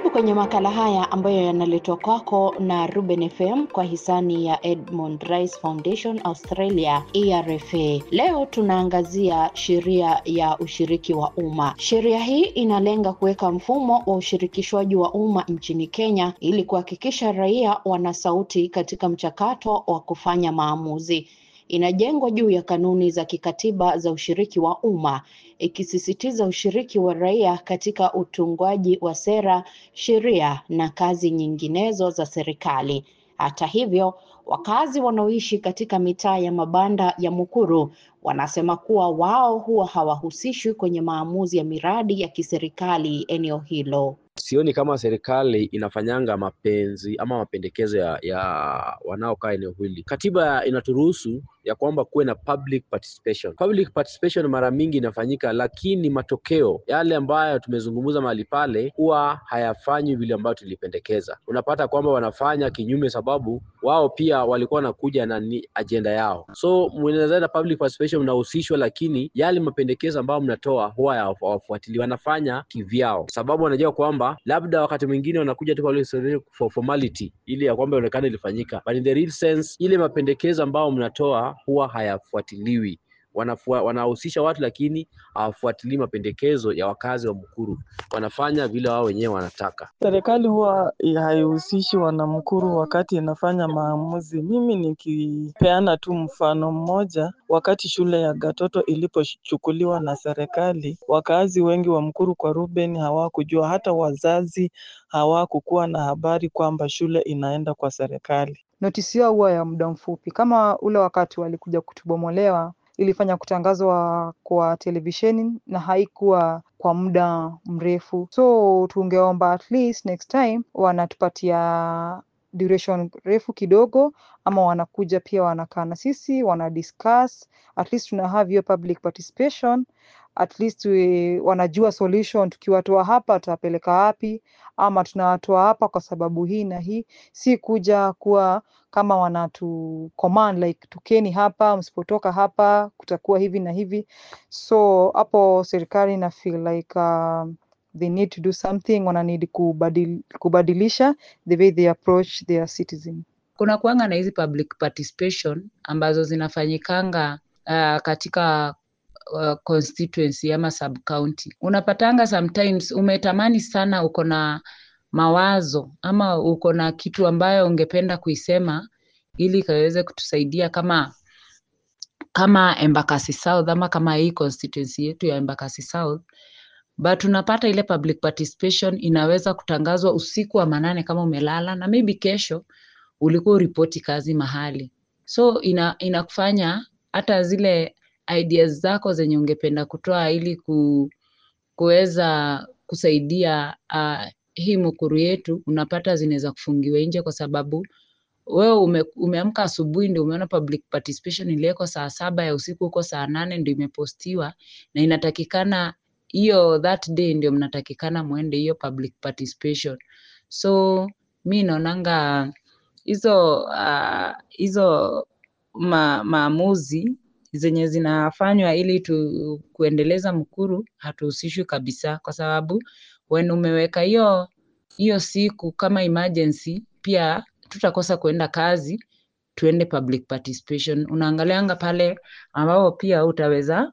Karibu kwenye makala haya ambayo yanaletwa kwako na Ruben FM kwa hisani ya Edmund Rice Foundation Australia ERFA. Leo tunaangazia sheria ya ushiriki wa umma. Sheria hii inalenga kuweka mfumo wa ushirikishwaji wa umma nchini Kenya ili kuhakikisha raia wana sauti katika mchakato wa kufanya maamuzi. Inajengwa juu ya kanuni za kikatiba za ushiriki wa umma ikisisitiza ushiriki wa raia katika utungwaji wa sera, sheria na kazi nyinginezo za serikali. Hata hivyo, wakazi wanaoishi katika mitaa ya mabanda ya Mukuru wanasema kuwa wao huwa hawahusishwi kwenye maamuzi ya miradi ya kiserikali eneo hilo. Sioni kama serikali inafanyanga mapenzi ama mapendekezo ya, ya wanaokaa eneo hili. Katiba inaturuhusu ya kwamba kuwe na public participation. Public participation mara mingi inafanyika, lakini matokeo yale ambayo tumezungumza mahali pale huwa hayafanywi vile ambayo tulipendekeza. Unapata kwamba wanafanya kinyume, sababu wao pia walikuwa wanakuja na ni ajenda yao. So mnaweza public participation mnahusishwa, lakini yale mapendekezo ambayo mnatoa huwa hawafuatili, wanafanya kivyao, sababu wanajua kwamba labda wakati mwingine wanakuja tu kwa for formality ili ya kwamba ionekane ilifanyika, but in the real sense ile mapendekezo ambayo mnatoa huwa hayafuatiliwi. Wanafua, wanahusisha watu lakini hawafuatilii mapendekezo ya wakazi wa Mukuru, wanafanya vile wao wenyewe wanataka. Serikali huwa haihusishi wanamkuru wakati inafanya maamuzi. Mimi nikipeana tu mfano mmoja, wakati shule ya Gatoto ilipochukuliwa na serikali, wakaazi wengi wa Mkuru kwa Ruben hawakujua, hata wazazi hawakukuwa na habari kwamba shule inaenda kwa serikali. Notisi yao huwa ya muda mfupi, kama ule wakati walikuja kutubomolewa ilifanya kutangazwa kwa televisheni na haikuwa kwa muda mrefu, so tungeomba at least next time wanatupatia duration refu kidogo, ama wanakuja pia wanakaa na sisi wana discuss, at least tuna have hiyo public participation at least we, wanajua solution. Tukiwatoa hapa tutapeleka wapi, ama tunawatoa hapa kwa sababu hii na hii, si kuja kuwa kama wanatu command like tukeni hapa, msipotoka hapa kutakuwa hivi na hivi. So hapo serikali na feel like uh, they need to do something, wana need kubadil, kubadilisha the way they approach their citizen. Kuna kuanga na hizi public participation ambazo zinafanyikanga uh, katika uh, constituency ama sub county. Unapatanga sometimes umetamani sana, uko na mawazo ama uko na kitu ambayo ungependa kuisema ili ikaweze kutusaidia kama kama Embakasi South ama kama hii constituency yetu ya Embakasi South, but unapata ile public participation inaweza kutangazwa usiku wa manane kama umelala, na maybe kesho ulikuwa uripoti kazi mahali, so ina inakufanya hata zile ideas zako zenye ungependa kutoa ili ku, kuweza kusaidia uh, hii Mukuru yetu unapata zinaweza kufungiwa nje kwa sababu wewe ume, umeamka asubuhi ndio umeona public participation iliwekwa saa saba ya usiku huko saa nane ndio imepostiwa na inatakikana hiyo that day ndio mnatakikana mwende hiyo public participation. So mi naonanga hizo uh, hizo ma, maamuzi zenye zinafanywa ili tu kuendeleza Mukuru hatuhusishwi kabisa, kwa sababu when umeweka hiyo hiyo siku kama emergency, pia tutakosa kuenda kazi, tuende public participation. Unaangalianga pale ambapo pia utaweza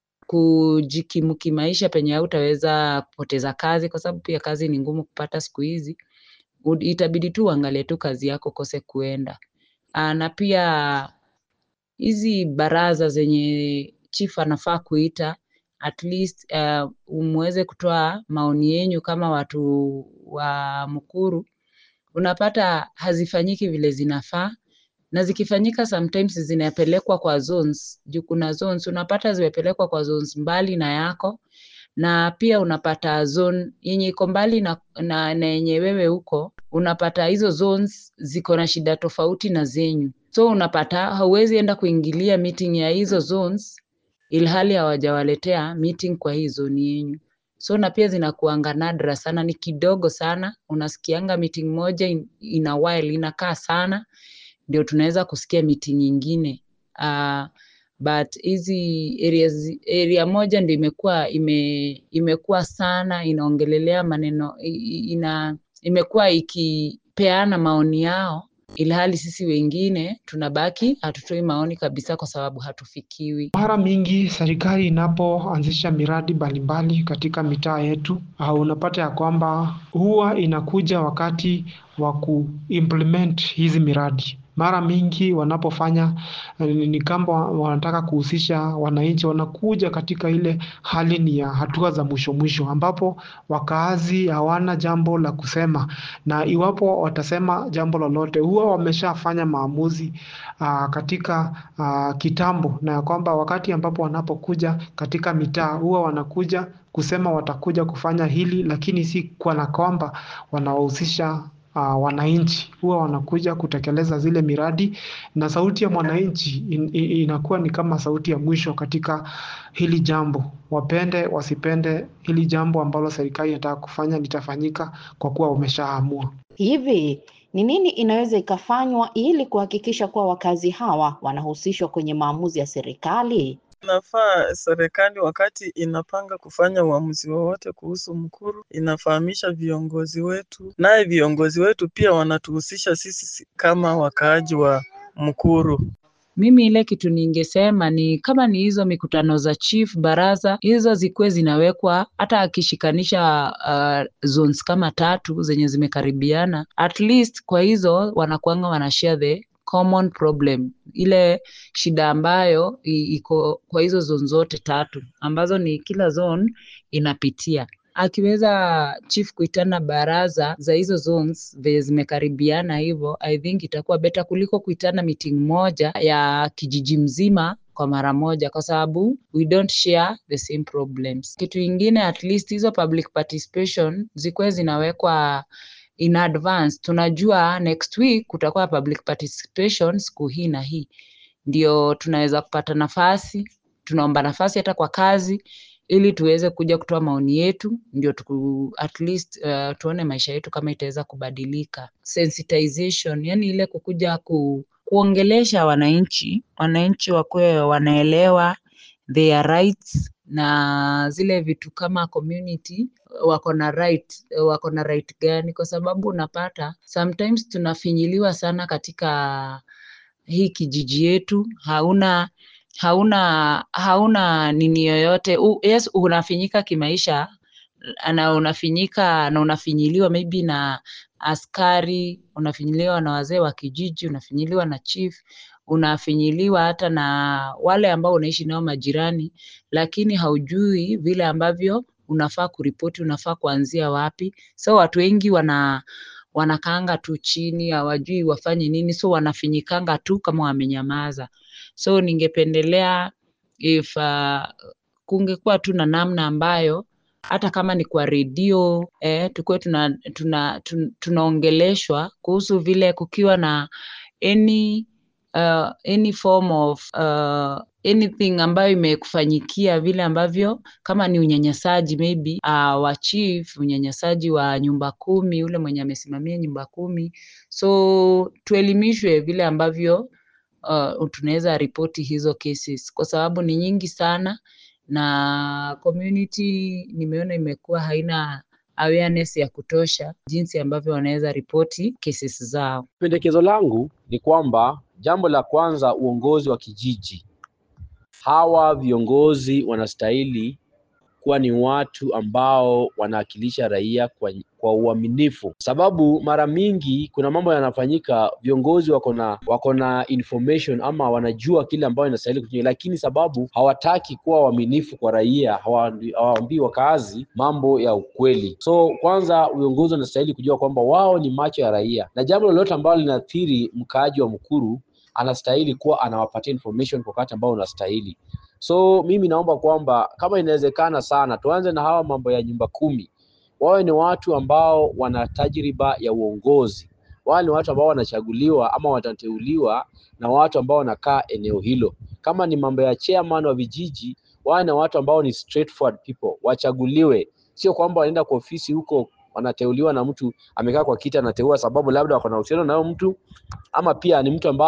kujikimu kimaisha, penye hautaweza kupoteza kazi, kwa sababu pia kazi ni ngumu kupata siku hizi. Itabidi tu uangalie tu kazi yako kose kuenda. Aa, na pia hizi baraza zenye chief anafaa kuita at least uh, muweze kutoa maoni yenyu kama watu wa Mukuru, unapata hazifanyiki vile zinafaa, na zikifanyika sometimes zinapelekwa kwa zones. Juu kuna zones unapata zimepelekwa kwa zones mbali na yako, na pia unapata zone yenye iko mbali na, na, na yenye wewe huko, unapata hizo zones ziko na shida tofauti na zenyu, so unapata hauwezi enda kuingilia meeting ya hizo zones ilhali hawajawaletea meeting kwa hii zone yenyu. So na pia zinakuanga nadra sana, ni kidogo sana, unasikianga meeting moja in, in a while inakaa sana, ndio tunaweza kusikia meeting nyingine. Uh, but hizi areas, area moja ndio imekuwa ime, imekuwa sana inaongelelea maneno i- i- ina imekuwa ikipeana maoni yao ilhali sisi wengine tunabaki hatutoi maoni kabisa kwa sababu hatufikiwi. Mara mingi serikali inapoanzisha miradi mbalimbali katika mitaa yetu, uh, unapata ya kwamba huwa inakuja wakati wa kuimplement hizi miradi. Mara mingi wanapofanya uh, ni kama wanataka kuhusisha wananchi, wanakuja katika ile hali ni ya hatua za mwisho mwisho, ambapo wakaazi hawana jambo la kusema, na iwapo watasema jambo lolote, huwa wameshafanya maamuzi uh, katika uh, kitambo, na ya kwamba wakati ambapo wanapokuja katika mitaa huwa wanakuja kusema watakuja kufanya hili, lakini si kana kwamba wanawahusisha uh, wananchi. Huwa wanakuja kutekeleza zile miradi, na sauti ya mwananchi in, in, inakuwa ni kama sauti ya mwisho katika hili jambo. Wapende wasipende, hili jambo ambalo serikali inataka kufanya litafanyika kwa kuwa wameshaamua. Hivi ni nini inaweza ikafanywa ili kuhakikisha kuwa wakazi hawa wanahusishwa kwenye maamuzi ya serikali? Inafaa serikali wakati inapanga kufanya uamuzi wowote kuhusu Mkuru, inafahamisha viongozi wetu, naye viongozi wetu pia wanatuhusisha sisi kama wakaaji wa Mkuru. Mimi ile kitu ningesema ni kama ni hizo mikutano za chief baraza, hizo zikuwe zinawekwa hata akishikanisha uh, zones kama tatu zenye zimekaribiana, at least kwa hizo wanakuanga wanashare the common problem, ile shida ambayo i- iko kwa hizo zone zote tatu ambazo ni kila zone inapitia akiweza chief kuitana baraza za hizo zones venye zimekaribiana hivyo, I think itakuwa beta kuliko kuitana meeting moja ya kijiji mzima kwa mara moja, kwa sababu we don't share the same problems. Kitu ingine, at least hizo public participation zikuwe zinawekwa in advance. Tunajua next week kutakuwa public participation siku hii na hii, ndio tunaweza kupata nafasi, tunaomba nafasi hata kwa kazi ili tuweze kuja kutoa maoni yetu, ndio tuku, at least uh, tuone maisha yetu kama itaweza kubadilika. Sensitization, yani ile kukuja ku, kuongelesha wananchi, wananchi wakuwe wanaelewa their rights na zile vitu kama community wako na right, wako na right gani, kwa sababu unapata sometimes tunafinyiliwa sana katika hii kijiji yetu, hauna hauna hauna nini yoyote U, yes unafinyika kimaisha na unafinyika na unafinyiliwa maybe na askari, unafinyiliwa na wazee wa kijiji, unafinyiliwa na chief, unafinyiliwa hata na wale ambao unaishi nao majirani, lakini haujui vile ambavyo unafaa kuripoti, unafaa kuanzia wapi. So watu wengi wana wanakaanga tu chini, hawajui wafanye nini, so wanafinyikanga tu kama wamenyamaza. So ningependelea if uh, kungekuwa tu na namna ambayo hata kama ni kwa redio eh, tukuwe tuna, tuna, tuna, tunaongeleshwa kuhusu vile kukiwa na any uh, any form of uh, anything ambayo imekufanyikia vile ambavyo kama ni unyanyasaji maybe uh, wa chief, unyanyasaji wa nyumba kumi, ule mwenye amesimamia nyumba kumi, so tuelimishwe vile ambavyo uh, tunaweza ripoti hizo cases kwa sababu ni nyingi sana na community nimeona imekuwa haina awareness ya kutosha jinsi ambavyo wanaweza ripoti cases zao. Pendekezo langu ni kwamba jambo la kwanza, uongozi wa kijiji, hawa viongozi wanastahili kuwa ni watu ambao wanawakilisha raia kwa, kwa uaminifu, sababu mara mingi kuna mambo yanafanyika, viongozi wako na wako na information ama wanajua kile ambayo inastahili kufanyika, lakini sababu hawataki kuwa waaminifu kwa raia, hawaambii hawaambii wakaazi mambo ya ukweli. So kwanza viongozi wanastahili kujua kwamba wao ni macho ya raia, na jambo lolote ambalo linaathiri mkaaji wa Mkuru anastahili kuwa anawapatia information kwa wakati ambao unastahili. So mimi naomba kwamba kama inawezekana sana, tuanze na hawa mambo ya nyumba kumi, wawe ni watu ambao wana tajriba ya uongozi, wawe ni watu ambao wanachaguliwa ama watateuliwa na watu ambao wanakaa eneo hilo. Kama ni mambo ya chairman wa vijiji, wawe na watu ambao ni straightforward people, wachaguliwe, sio kwamba wanaenda kwa ofisi huko wanateuliwa na mtu amekaa kwa kiti anateua sababu labda wako na uhusiano na huyo mtu, ama pia ni mtu ambao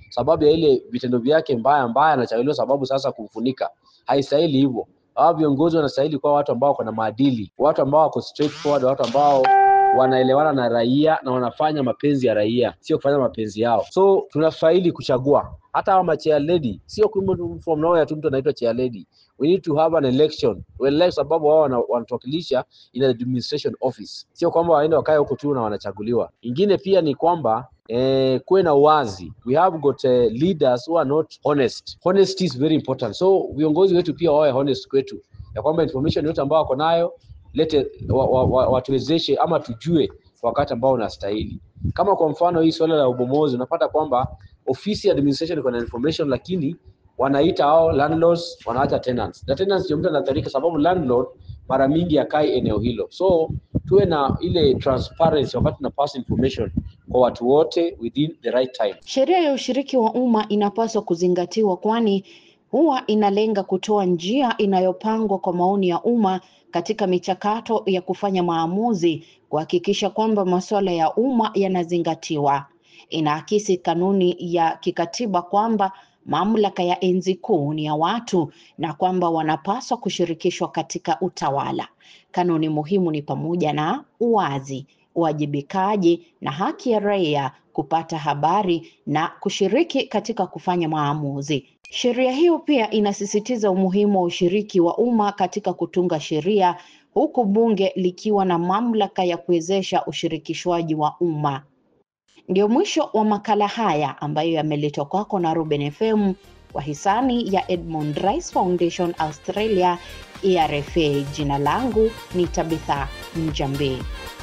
sababu ya ile vitendo vyake mbaya mbaya, anachaguliwa sababu sasa kumfunika. Haistahili hivyo. Hawa viongozi wanastahili kuwa watu ambao wako na maadili, watu ambao wako straightforward, watu ambao wanaelewana na raia na wanafanya mapenzi ya raia, sio kufanya mapenzi yao. So tunastahili kuchagua hata hawa ma chair lady, sio kwamba from nowhere tu mtu anaitwa chair lady. We need to have an election, we elect sababu wao wana- wanatuwakilisha in the administration office, sio kwamba waende wakae huko tu na wanachaguliwa. Ingine pia ni kwamba eh, kuwe na uwazi. We have got uh, leaders who are not honest. Honesty is very important. So viongozi wetu pia wawe honest kwetu, ya kwamba information yote ambao wako nayo lete wa, wa, wa, watuwezeshe ama tujue kwa wakati ambao unastahili. Kama kwa mfano hii swala la ubomozi, unapata kwamba ofisi ya administration iko na information, lakini wanaita hao landlords, wanaacha tenants na tenants ndio mtu anaathirika, sababu landlord mara mingi akai eneo hilo. So tuwe na ile transparency wakati tuna pass information kwa watu wote within the right time. Sheria ya ushiriki wa umma inapaswa kuzingatiwa kwani huwa inalenga kutoa njia inayopangwa kwa maoni ya umma katika michakato ya kufanya maamuzi, kuhakikisha kwamba masuala ya umma yanazingatiwa. Inaakisi kanuni ya kikatiba kwamba mamlaka ya enzi kuu ni ya watu na kwamba wanapaswa kushirikishwa katika utawala. Kanuni muhimu ni pamoja na uwazi, uwajibikaji na haki ya raia kupata habari na kushiriki katika kufanya maamuzi. Sheria hiyo pia inasisitiza umuhimu wa ushiriki wa umma katika kutunga sheria, huku bunge likiwa na mamlaka ya kuwezesha ushirikishwaji wa umma. Ndio mwisho wa makala haya ambayo yameletwa kwako na Ruben FM kwa hisani ya Edmund Rice Foundation Australia, ERFA. Jina langu ni Tabitha Njambi.